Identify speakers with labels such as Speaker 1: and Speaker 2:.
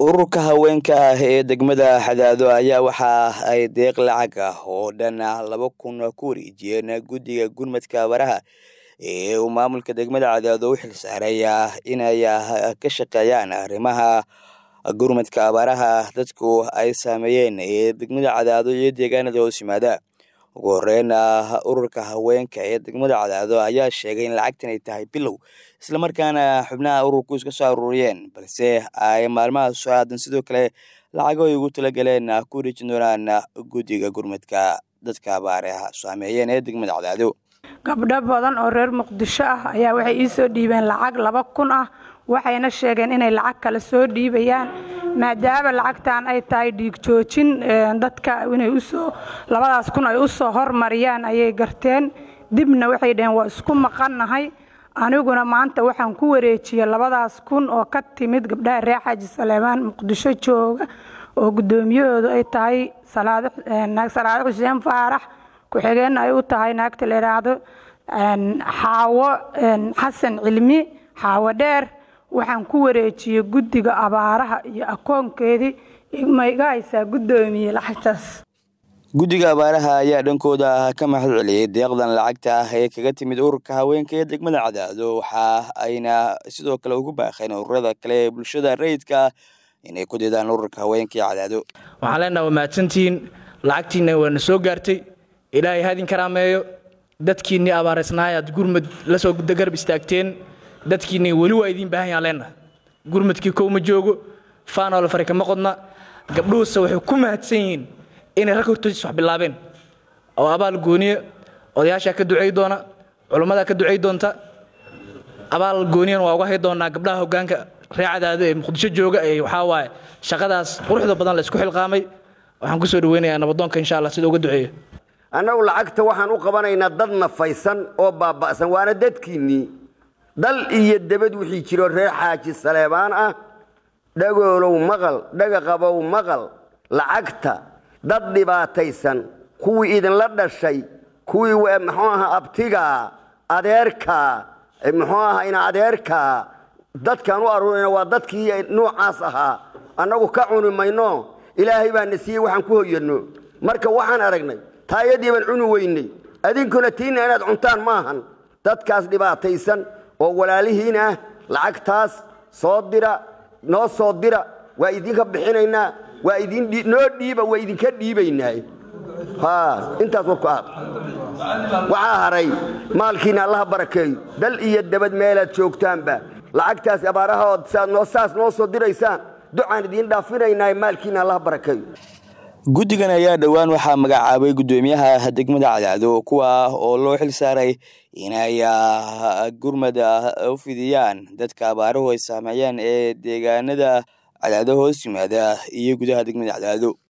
Speaker 1: ururka haweenka ah ee degmada xadaado ayaa waxa ay deeq lacag ah oo dhan laba kun ku wareejiyeen guddiga gurmadka abaraha ee uu maamulka degmada cadaado u xilsaaray inay ka shaqeeyaan arrimaha gurmadka abaaraha dadku ay saameeyeen ee degmada cadaado iyo deegaanada hoos yimaada ugu horeyn ururka haweenka ee degmada cadaado ayaa sheegay in lacagtan ay tahay bilow islamarkaana xubnaha ururku iska soo aruuriyeen balse ay maalmaha soo aadan sidoo kale lacago ay ugu talagaleen ku wareejin doonaan guddiga gurmadka dadka abaaraha saameeyeen ee degmada cadaado
Speaker 2: gabdho badan oo reer muqdisho ah ayaa waxay ii soo dhiibeen lacag laba kun ah waxayna sheegeen inay lacag kale soo dhiibayaan maadaama lacagtan ay tahay dhiig joojin dadka inay usoo labadaas kun ay u soo hormariyaan ayay garteen dibna waxay dhaheen waa isku maqannahay aniguna maanta waxaan ku wareejiyey labadaas kun oo ka timid gabdhaha reer xaaji saleemaan muqdisho jooga oo guddoomiyahoodu ay tahay salaado xuseen faarax ku-xigeenna ay u tahay naagta la yidhaahdo xaawo xasan cilmi xaawo dheer waxaan ku wareejiyey guddiga abaaraha iyo akoonkeedii ma iga haysaa guddoomiye lacagtaas
Speaker 1: guddiga abaaraha ayaa dhankooda ka mahad celiyey deeqdan lacagta ah ee kaga timid ururka haweenka ee degmada cadaado waxa ayna sidoo kale ugu baaqeen ururada kale ee bulshada rayidka inay ku didaan ururka haweenka ee cadaado
Speaker 3: waxaan leenaha waa mahadsantihiin lacagtiinna waana soo gaartay ilaahay hadin karaameeyo dadkiinnii abaaraysnaay aad gurmud la soo garab istaagteen dadkiinni weli waa idiin baahan yaan leenaha gurmudkii kow ma joogo faanoola fari kama qodna gabdhuhuse waxay ku mahadsan yihiin inay rag hortoodiis wax bilaabeen oo abaal gooniya odayaashaa ka ducay doona culammadaa ka ducay doonta abaal gooniyana waa uga hay doonaa gabdhaha hoggaanka ree cadaado ee muqdisho jooga ee waxaa waaye shaqadaas quruxda badan la isku xilqaamay waxaan ku soo dhaweynayaa nabadoonka insha allah sida uga duceeyo
Speaker 4: annagu lacagta waxaan u qabanaynaa dad nafaysan oo baaba'san waana dadkiinnii dal iyo debad wixii jiro reer xaaji saleebaan ah dhagoolow maqal dhagaqabow maqal lacagta dad dhibaataysan kuwii idinla dhashay kuwii muxuu aha abtigaa adeerkaa muxuu aha ina adeerkaa dadkaan u aruurayna waa dadkii nuucaas ahaa annagu ka cuni mayno ilaahay baa na siiyey waxaan ku hoyanno marka waxaan aragnay taayadii baan cuni weynay adinkuna tiinna inaad cuntaan maahan dadkaas dhibaataysan oo walaalihiin ah lacagtaas soo dira noo soo dira waa idinka bixinaynaa waa idinoo dhiiba waa idinka dhiibaynaa intaas warku aad waxaa haray maalkiina allaha barakeeyo dal iyo dabad meelaad joogtaanba lacagtaas abaarahaood saas noo soo diraysaan ducaan idiin dhaafinaynaa maalkiina allaha barakeeyo
Speaker 1: guddigan ayaa dhowaan waxaa magacaabay guddoomiyaha degmada cadaado kuwa oo loo xil saaray inay gurmad u fidiyaan dadka abaaruhu ay saameeyeen ee deegaanada cadaado hoos yimaada iyo gudaha degmada cadaado